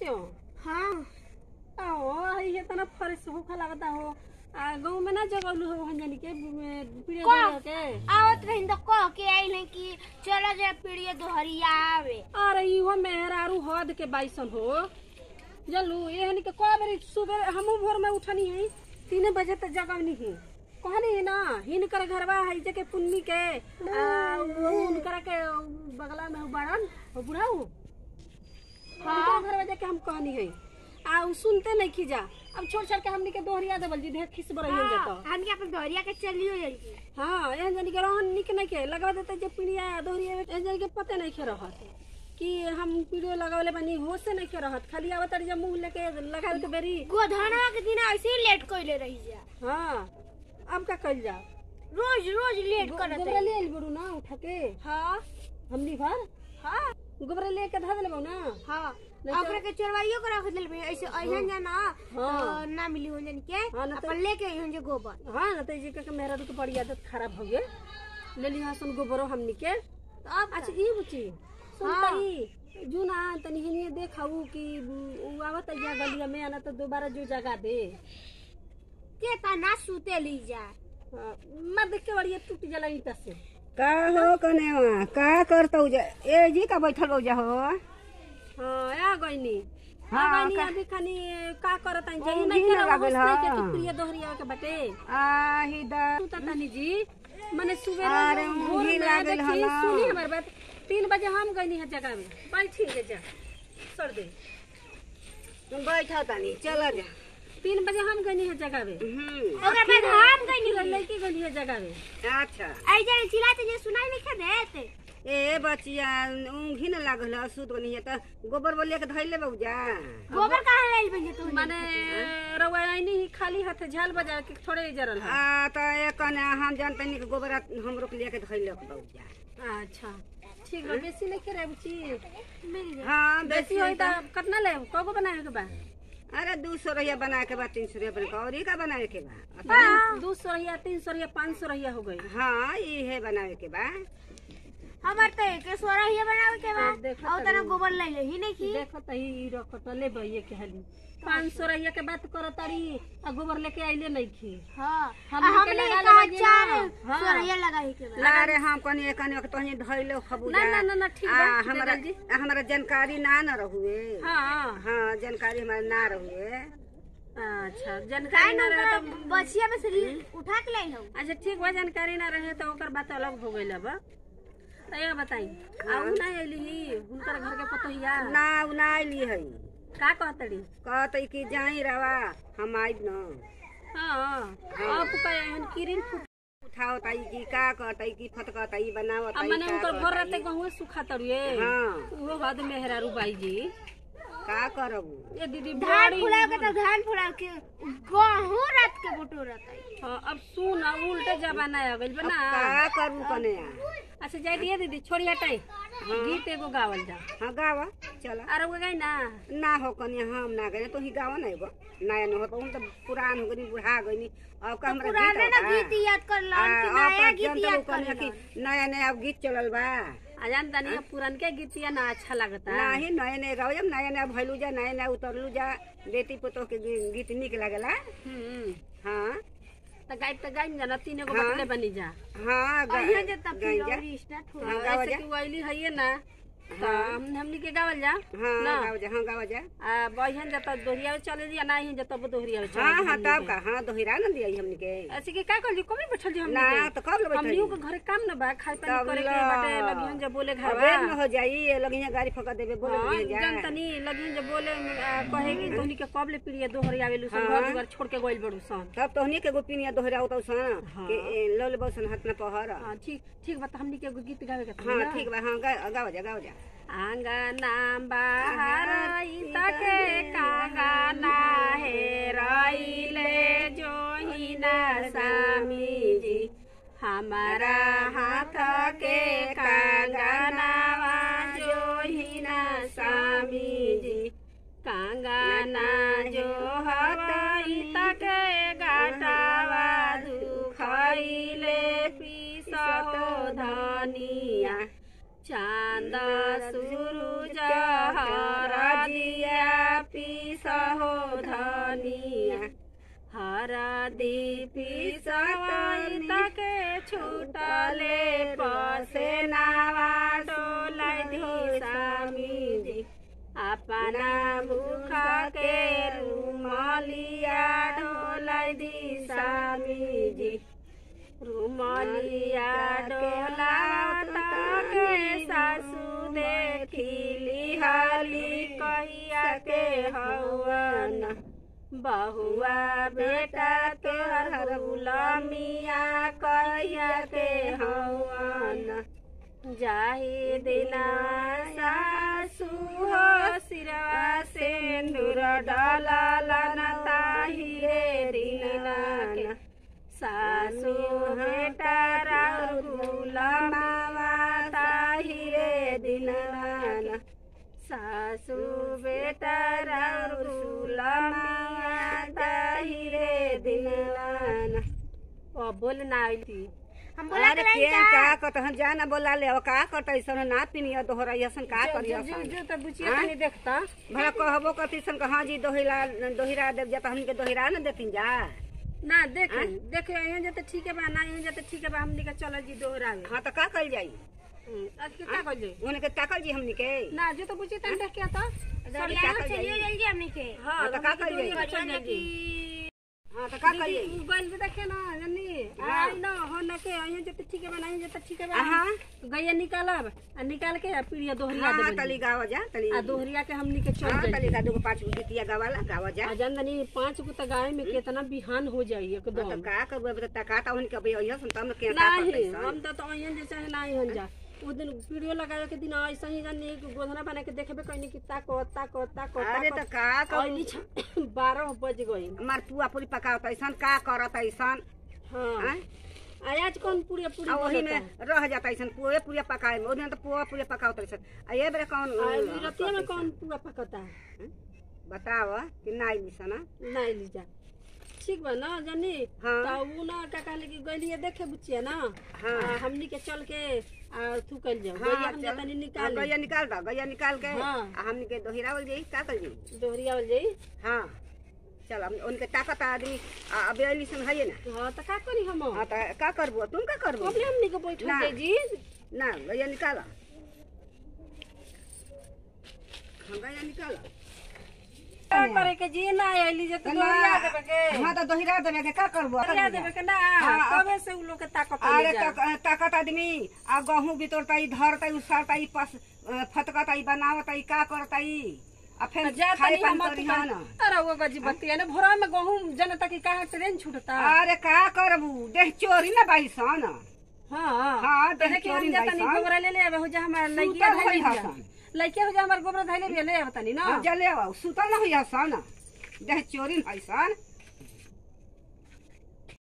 बच्चो हाँ आओ हई है तना फरेस होखा लगता हो आ गांव में ना जगलू हो हंजनी के पीड़े का? दे के आवत रही तो कह के आइल है कि चला जा पीड़िया दोहरिया आवे अरे इहो मेहरारू हद के बाइसन हो जलू एहन के कई बेरी सुबह हमू भोर में उठनी है तीन बजे तक जगवनी है कहनी है ना हिनकर घरवा है जके पुन्नी के आ, उनकर के बगला में बड़न बुढ़ाऊ हाँ घरवा जाके हम कहनी है आ उ सुनते नहीं खिजा अब छोड़ छोड़ के हमनी के दोहरिया देवल जी ढेर खिस बरही जाता हम के अपन दोहरिया के चलियो जल्दी हाँ एहन जानी के रहन निक नहीं के लगा देते जे पीड़िया दोहरिया एहन जानी के पते नहीं के रहत कि हम पीड़ियो लगावले बानी होश से नहीं के रहत खाली आवत जे मुंह लेके लगावे के बेरी गोधनवा के दिन ऐसे ही लेट कइले रही जा हाँ अब का कइल जा रोज रोज लेट करत गोबरा ले आइल बड़ू ना उठा के हाँ हमनी भर हाँ गोबरा ले के धऽ देले ना हाँ नहीं तो- ओकरा के चरवाइयो के रख दिल ऐसे अइहन जाना हाँ। तो ना मिली हो जन के हाँ, ना तो- अपन लेके अइहन जे गोबर हाँ ना तो जी के मेरा तो बड़ी आदत खराब हो गए ले लिहा सुन गोबरो हमनी के तो अब अच्छा ई बुची सुनतई जू ना तनी हिनिए देखाऊ कि उ आवत जा गलिया में आना तो दोबारा जो जगह दे के तना सूते ली जा हाँ, मैं देख के बड़ी टूट जला ईटा से का हो कनेवा का करतौ जा ए जी का बैठल बौ जा हो हाँ आ गईनी आ हाँ, गईनी का- अभी खानी का करत आई जाई ओ, नहीं घी के लगा रहो गेल, नहीं के हाँ। कि प्रिय दोहरिया के बटे आही दा तू तनी जी मने सुबह अरे, घी लागल देखी हला। सुनी हमर बात तीन बजे हम गईनी है जगह में बैठी के जा छोड़ दे तुम बैठा तानी चल जा तीन बजे हम गईनी है जगह में हम्म ओकरा बाद हम गइनी लड़की गईनी है जगह में अच्छा आई जाने चिल्लाते जे सुनाई नहीं खे देते ए बचिया ऊँघी न लागल है सुत बनी है त गोबर बोलिया के धैले बौ जा गोबर कहाँ लाइल बन तू माने रवा आईनी ही खाली हाथ झाल बजा के थोड़े ही जरल है आ त एक ने हम जानते नहीं कि गोबर हमरो के लेके धैलक बौ जा अच्छा ठीक बा बेसी नहीं करे बुची मेरी जा। हाँ बेसी बेसी होई त कितना ले कगो बनाए के बा अरे दू सौ रुपया बना के बा तीन सौ रुपया बना के और ई का बनावे के बा दो सौ रहिया तीन सौ रहिया पाँच सौ रहिया हो गई हाँ इहे बनावे के बा हमार तो एक सोरा ही बनावे के हाँ, बाद देखो और तना गोबर ले ले ही नहीं की देखो त ही रखो त ले बइये के हाली पाँच सौ रहिया के बात करो तारी आ गोबर लेके आइले नहीं खी हाँ हम आ, के हमने लगा कहा लेबे चार ना। हाँ। सोरहिया लगाई के बाद ला रे हम कनी एकनी तोही धैलो खबू ना ना ना ना ठीक बा आ, हमरा जल्दी। हमरा जानकारी ना न रहुए हाँ हाँ जानकारी हमारा ना रहुए अच्छा काहे जानकारी ना ना रहे ओकरा तो बचिया में से ली- उठा के लाई हम अच्छा ठीक बा जानकारी ना रहे तो ओकर बात अलग हो गई बा तो ये बताई आऊ ना अइली ही हुनकर घर के पतोहिया ना उ ना आइली है का कहतड़ी कहते कि जाई रवा हम आइब न हाँ अब का एहन किरिन फुट उठाओ ताई की का कहतई की फटका ताई बनाओ अब ताई मने का उनकर घर रहते कहतई। गहुए सुखा तड़िए हाँ वो हद मेहरारू बाई जी का करबू ये दीदी धान बड़ी फुला के तो धान फुला के गहूं रात के बटो रहता है हाँ, अब सुन अब उल्टे जमाना आ गइल बा अब ना का करू कने अच्छा जाई दिए दीदी छोड़ी हटाई गीत एगो गावल जा हाँ गावा चला अरे वो गई ना ना हो कनी हम ना गए तो ही गावा नहीं गो नया न हो तो हम तो पुरान हो गनी बुढ़ा गनी अब का हमरा पुराना ना गीत गीत याद कर लन कि आ, नया अब गीत जनता याद लोग कर कहने लन कि नया नया गीत चलल बा आ जानता नहीं पुरन के गीतिया ना अच्छा लगता नाही नया नया गाओ जब नया नया भैलू जा नया नया उतरलू जा बेटी पुतोह के गी- गीत निक लागला हम्म हाँ तो गाय तो गाय जाना तीन गो हाँ। बटले बनी जा हाँ गा- अहिया जे तब गाई जा फिर स्टार्ट हो हाँ, गावा ऐसे जा कि वैली है ना तो हम हमनी के गावल जा हाँ ना। गाओ जा हाँ गाओ जा आ बहन जब दोहरिया चले दिया ना ही जब दोहरिया चले हाँ हाँ तब का हाँ दोहरा न दिया हमनी के ऐसे कि का कर जी कभी बैठल जी हमनी ना के तो कब ले हमनी बैठल के घरे काम ना बा खाए पानी तब करे के ला। बाटे लगिहन जब बोले घर अबे न हो जाई ये लगिया गाड़ी फका देबे बोले हाँ, लगिया जा जानतनी लगिहन जब बोले आ, कहेगी तोहनी के कब ले पीड़िया दोहरिया आवेलु सन हाँ। घर दुआर छोड़ के गइल बड़ू सन तब तोहनी के गोपिनिया दोहरा उतौ सन हाँ। के ए, लो ले बसन हाथ न पहर हाँ, ठीक ठीक बा त हमनी के एगो गीत गावे के हाँ ठीक बा हाँ गा- गाओ जा गाओ जा आंगना बाहर तके कांगना हे रइले जोहिना स्वामी जी हमारा हाथ के कांगनावा जोहिना स्वामी जी कांगना जो हतई तके गाटावा दुखैले पिसो धनिया चांद सूरज हरदिया तले पसे नावा डोलाई दी स्वामी जी अपना भूखा के रुमालिया डोलाई दी स्वामी जी रुमालिया डोला के सासू देखिली हाली कहिया के हवन बहुआ बेटा के हरबुलमिया कहिया के हवन जाहि दिना सासू हो सिरवा सिंदूर डललन ताहि रे दिना के सासू बेटा राहुल मामा ताहि रे दिना सासू बेटा राहुल मामा ताहि रे दिना ओ बोल ना आइली हम बोला अरे के के का कत हम जाना बोला ले का कत ऐसन ना पिनिया दोहरा ऐसन का करिया जो जो तो बुचिया हाँ? तनी देखता भला कहबो कति सन का हाँ जी दोहिरा दोहिरा देव जाता हमके दोहिरा न देतिन जा ना देख देख यहाँ जाते ठीक है बा ना यहाँ जाते ठीक है बा हमनी के चल जी दोहरावे हाँ तो का कल जाई आज के का कइले उनके ताकल जी हमनी के ना जो तो बुची तन देख के आता का कल चलिए जाई जल्दी हमनी के हां हाँ, तो का कइले? चल बढ़िया जाई हाँ तो का कल जाई मोबाइल पे देखे ना जन्नी हाँ। आई ना हो ना के यहाँ जाते ठीक है बा ना यहाँ जाते ठीक है बा हाँ गैया निकालब आ निकाल के आ पीड़िया दोहरिया हाँ देबे तली गावा जा तली आ दोहरिया के हमनी के चल हाँ जाई तली का दूगो पाँच गो गीतिया गावाला गावा जा आ जानदनी पांच गो त गाय में कितना बिहान हो जाई हाँ, तो एकदम का करबो तो तकाता उनके अभी अइहा सुन तब न के का नहीं करतै हम तो तो अइहन जे चाहे नहीं हन जा उस दिन वीडियो लगावे के दिन ऐसा ही जानी गोधना बना के देखबे कहनी कि ताको ताको ताको अरे तो का अइली कर बारह बज गई हमार पुआ पूरी पकावत ऐसन का करत ऐसन हाँ हाँ? आ आज कौन पूरी पूरी आ वही बनता? में रह जाता ऐसन पुए पूरे पकाए में ओदिन तो पुआ पूरे पकावत ऐसन आ ये बेरे कौन आ ई रतिया में कौन पूरा पकता है बताव कि नाई मिसना नहीं लीजा ठीक बा ना जानी हाँ। तो उ ना का कहले कि गइलिए देखे बुचिया ना हाँ। आ, हमनी के चल के आ थू कल जाओ हाँ, गइया हम चल। तनी हाँ, निकाल गैया निकाल दो गैया निकाल के हाँ। आ हमनी के दोहिरावल जाई का कर जाई दोहरिया वाल जाई हाँ चल हम उनके ताकत आदमी आ अबे अली सन है ना हाँ तो का करी हम हाँ तो का करबो तुम का करबो अबले हमनी के बैठल ना। जाई जी ना गैया निकाल हाँ गैया निकाल का करे के जी ना आइली जे तो दोहरिया देबे के हाँ तो दोहिरा देवे के का करबो दोहरिया देबे के ना हाँ, कबे से उ लोग के ताकत अरे ले जा तक- ताकत आदमी आ गहूं बितोरता धरता उसरता पस फतकता बनावता का करता आ फिर जा खाए तनी पानी हम करी हाँ ना अरे वो गजी बत्ती ने भोरा में गहूं जनता की कहा ट्रेन छूटता अरे का करबू देह चोरी ना बाईसन हाँ हाँ, तो देख देखिए हम चोरी जाता नहीं भाई गोबरा ले ले आवे हो जा हमार लइकिया सुतल धइले होई बिया हसन। लइकिया हो जा हमार गोबरा धइले बिया ले आवता नहीं ना जले सुतल ना हुई सन देह चोरी बाईसन